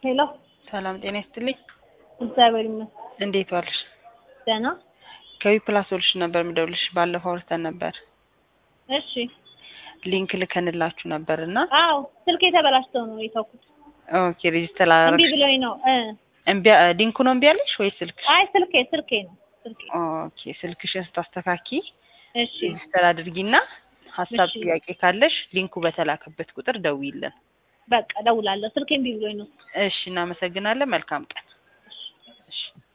ሄሎ ሰላም ጤና ይስጥልኝ። እግዚአብሔር ይመስገን እንዴት ዋልሽ? ደህና። ከዊ ፕላስ ሶሉሽን ነበር የምደውልሽ። ባለፈው አውርተን ነበር። እሺ። ሊንክ ልከንላችሁ ነበር እና አዎ ስልክ የተበላሽተው ነው የተውኩት። ኦኬ ሬጂስተር እምቢ አላረግሽ? ብሎኝ ነው እ እምቢ ሊንኩ ነው እምቢ ያለሽ ወይ ስልክሽ? አይ ስልኬ ስልኬ ነው ስልኬ። ኦኬ ስልክሽን ስታስተካኪ እሺ ሬጂስተር አድርጊና ሀሳብ እሺ። ጥያቄ ካለሽ ሊንኩ በተላከበት ቁጥር ደውይልን። በቃ እደውላለሁ። ስልኬ እምቢ ብሎኝ ነው። እሺ እናመሰግናለን። መልካም ቀን። እሺ